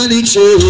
nyumbani choo.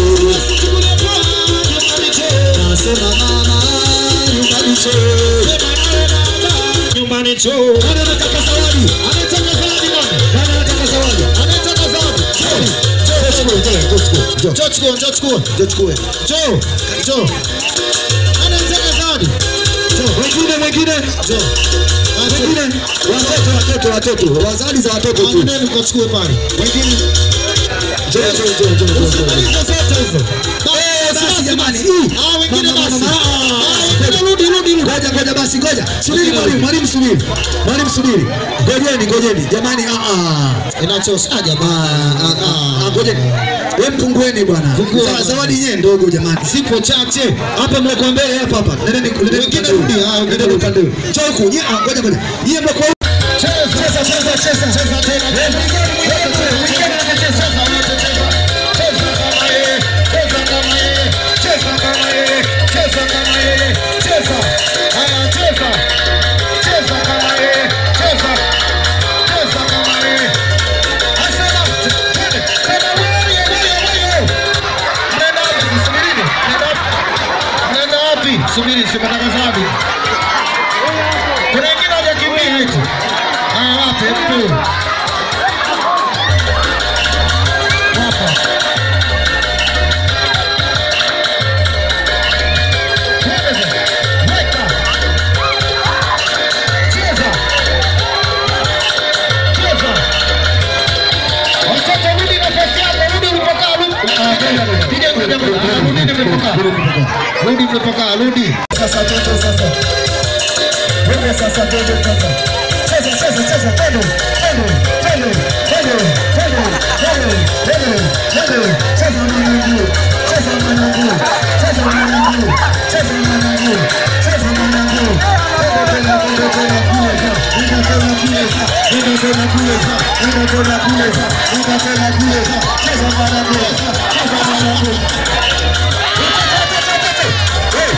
Nasema mama nyumbani choo. nyumbani choo. Nani anataka zawadi? Anataka zawadi nani? Nani anataka zawadi? Anataka zawadi. Njoo, njoo, njoo, njoo, njoo, Njoo chukua, njoo chukua. njoo chukue. Njoo, njoo. Anataka zawadi. Njoo, wengine wengine. Njoo. Wengine watoto watoto watoto. Wazali za watoto tu. Nani ukachukue pale? Wengine Njoo, njoo, njoo, njoo, njoo, njoo. hizo zote hizo. Eh, basi jamani. Ah, wengine Mama, basi. mama, Ah, wengine rudi, rudi, rudi. Ngoja ngoja basi ngoja. Subiri mwalimu, mwalimu subiri. Mwalimu subiri. Ngojeni, ngojeni. Jamani ah ah. Inachosha Ah, jamani. ah, ah, ah, ngojeni. Wewe mpungueni bwana. Pungua. Za- Zawadi yenyewe ndogo jamani. Zipo chache. Hapa mloko mbele hapa hapa. Nendeni nendeni Wengine upande huu. rudi, ah, wengine Nendeni upande huu. Njoo huku. Nyie ah ngoja ngoja. Nyie mloko Cheza, cheza, cheza, cheza, cheza tena. Mwingine anacheza, wote cheza. Cheza kama yeye, cheza kama yeye, cheza kama yeye, cheza kama yeye, cheza. Haya, cheza. Cheza kama yeye, cheza. Cheza kama yeye. Asema, twende, twende, wewe, wewe, wewe. Mnaenda wapi? Subirini. Mnaenda wapi? Mnaenda wapi? Subiri, sipataka zawadi. Kuna wengine hawajakimbia eti. Haya, wape mtu. Hapa. Cheza. Weka. Cheza. Cheza. Watoto rudi nafasi yako, rudi ulipokaa, rudi. Ah, piga ngoja ngoja. Ah, Rudi mlipokaa. Rudi mlipokaa, rudi. Sasa toto sasa. Wewe sasa twende sasa. Cheza cheza cheza twende. Twende twende twende twende twende twende twende. Cheza mwanangu. Cheza mwanangu. Cheza mwanangu. Cheza mwanangu. Cheza mwanangu. Twende twende twende twende kule za. Nenda tena kule za. Nenda tena kule za. Nenda tena kule za. Nenda tena kule za. Cheza mwanangu. Cheza mwanangu. Hey.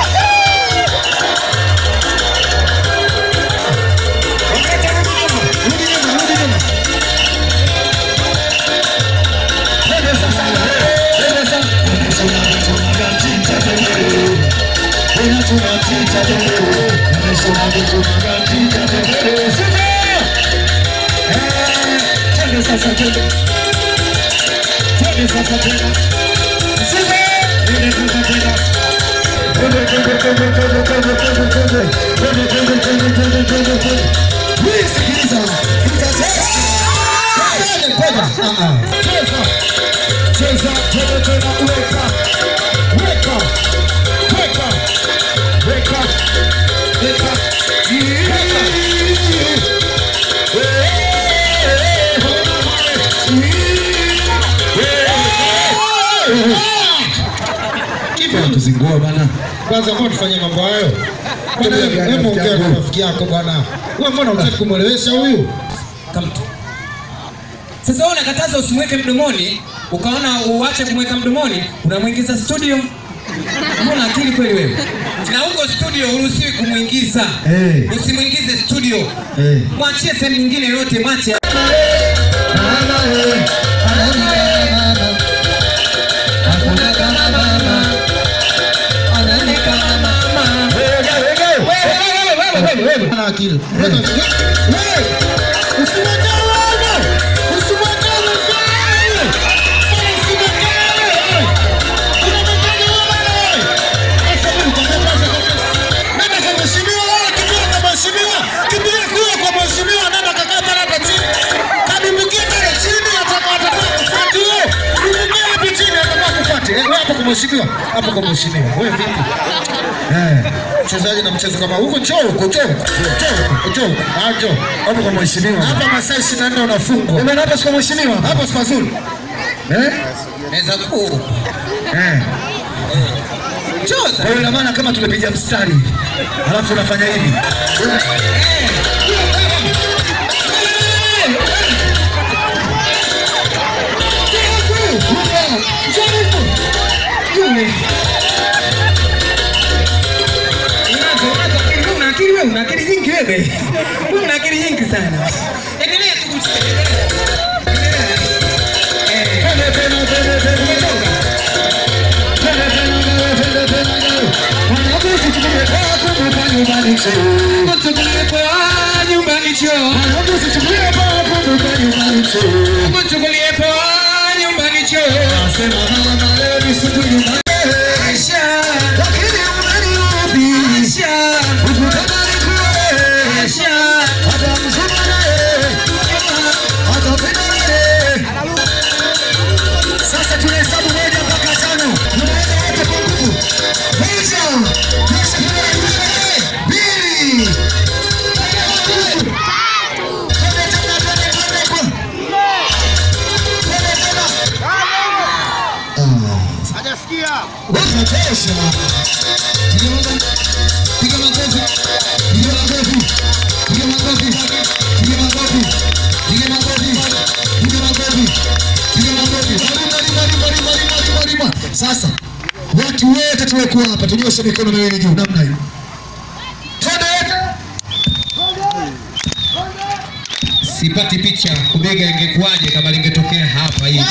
Sikiliza. Cheza, cheza tena, weka, weka, weka, weka, weka, Tuzingua bana. Kwanza mbona tufanye mambo hayo? Bwana, Tabia gani hebu rafiki ongea na yangu? rafiki yako bwana. Wewe mbona hutaki kumwelewesha huyu? kamtu. Sasa wewe unakataza usimweke mdomoni, ukaona uache kumweka mdomoni, unamwingiza studio. Mbona akili kweli wewe? Na huko studio uruhusiwi kumwingiza. Eh. Usimwingize studio. Eh. Mwachie sehemu nyingine yote mache. Ana akili. Wewe, usimweke wewe. Usimweke wewe. Usimweke wewe. Unamwekea wewe. Sasa mimi nitakwambia sasa. Nenda kwa mheshimiwa wewe, kimbia kwa mheshimiwa. Kimbia kule kwa mheshimiwa, nenda kakaa pale hapa chini. Kadumbukie pale chini atakuwa atakuwa kufuati wewe. Dumbukie hapo chini atakuwa kufuati. Eh, wewe hapo kwa mheshimiwa. Hapo kwa mheshimiwa. Wewe vipi? Eh, mchezaji na mchezo kama huko njoo huko njoo huko. Njoo huko, njoo huko. Ah, njoo. Hapo kwa mheshimiwa. Hapa masaa 24 unafungwa. Bwana hapa sio mheshimiwa. Hapo si pazuri. Eh? Naweza kuu. Eh. Choza. Kwa hiyo ina maana kama tumepiga mstari. Alafu unafanya hivi. Unazo, unazo akili. Wewe una akili wewe, una akili nyingi wewe. Wewe una akili nyingi sana. Endelea tu kucheza. Endelea. Eh. Umetoka. nyumbani choo. Mchukulie poa nyumbani choo. Mwanangu usichukulie poa kumbuka nyumbani choo. Mchukulie poa nyumbani choo. Nasema mama leo ni siku nyumbani. Aisha, Lakini umeniudhi. Aisha, Ukutaka nikuoe. Aisha. Hata mzima naye. Hata penda naye. Sasa tunahesabu moja mpaka tano. Tunaenda wote kwa nguvu. Moja. Kisha tunaendelea. Mbili. Tatu. Twende tena, twende, twende kwa. Twende tena. Ah. Unatosha. Piga makofi. Piga makofi. Piga makofi. Piga makofi. Piga makofi. Piga makofi. Piga makofi. Piga makofi. Marima, rima, rima, rima, rima, rima, rima. Sasa watu wote tuliokuwa hapa tunyoshe mikono miwili juu namna hiyo. Twende wote. Sipati picha kubega ingekuwaje kama lingetokea hapa hivi.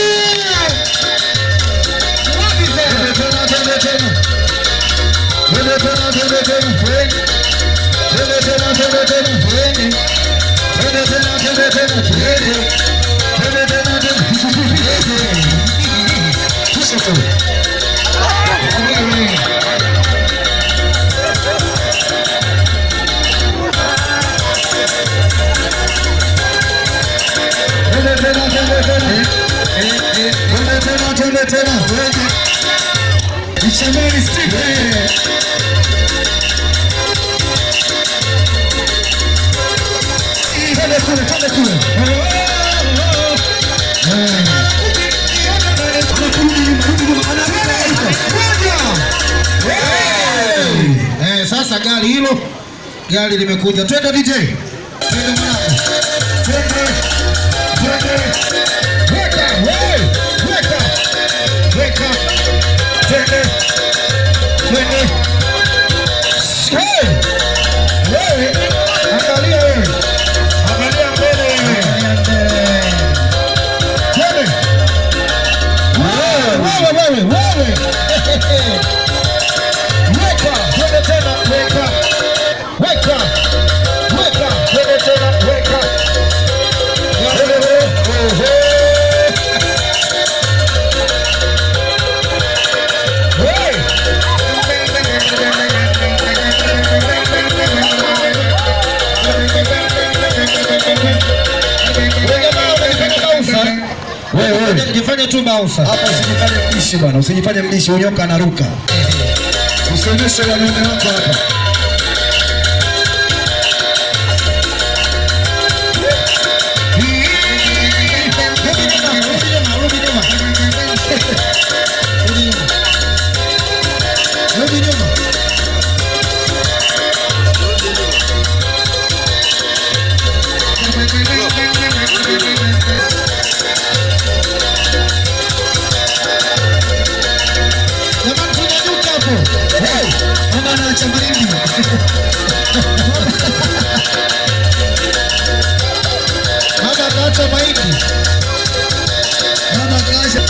Twende tena, twende. Mshamani Steve. Twende kule, twende kule. Eh, sasa gari hilo gari limekuja. Twende DJ. Twende mwanangu. Twende. Twende. Weka, wewe. Weka. Weka. Twende. Twende. Hey! Wewe, angalia wewe. Angalia mbele wewe. Twende. Wewe, wewe, wewe, wewe. Weka, twende tena, weka. Weka. Weka, twende tena, weka. Twende wewe. Oho. Hey! Wewe jifanye tu bouncer. Hapa usijifanye mdishi bwana, usijifanye mdishi, unyoka anaruka. Usionyeshe wanaume wako hapa. Rudi nyuma, rudi nyuma, rudi nyuma. Rudi nyuma. Rudi nyuma. Jamani tunyanyuke hapo. Hey, mama anaacha mahindi. Mama akaacha mahindi. Mama akaacha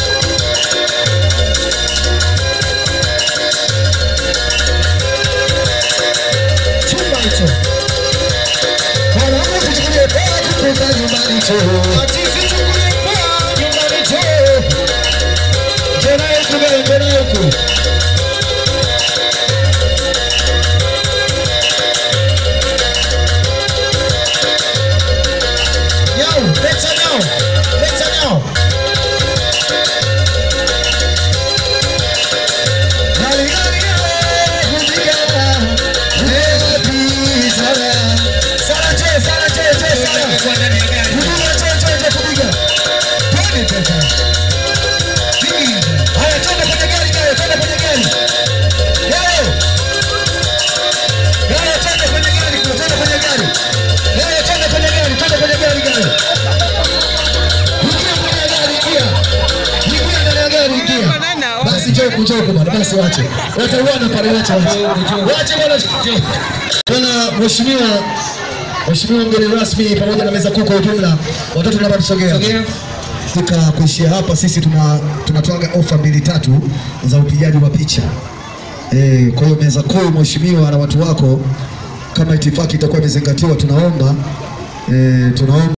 chumba hicho. Mwanangu usichukulie poa kutoka nyumbani choo. Ati usichukulie poa nyumbani choo. Njoo naye huku mbele, njoo naye huku. Nyau, leta nyau, leta nyau. Gari, gari, gari, kupiga. Happy Sara. Sara, je, Sara, je, je, Sara. Kwa ndani ya gari. Kupiga, je, je, je, kupiga. Twende sasa. Haya, twende kwenye gari, Gayo, twende kwenye gari. Gayo. Gayo, twende kwenye gari, twende kwenye gari. Gayo, twende kwenye gari, twende kwenye gari, Gayo. Ingia kwenye gari, ingia. Ingia ndani ya gari, ingia. Basi njoo huku, njoo huku bwana, basi wache. Watauana pale, wache, wache. Wache bwana, njoo. Bwana mheshimiwa Mheshimiwa mgeni rasmi pamoja na meza kuu kwa ujumla, watoto naomba tusogea. Sogea. Katika kuishia hapa, sisi tuna tunatoaga ofa mbili tatu za upigaji wa picha. Eh, kwa hiyo meza kuu mheshimiwa na watu wako, kama itifaki itakuwa imezingatiwa, tunaomba eh, tunaomba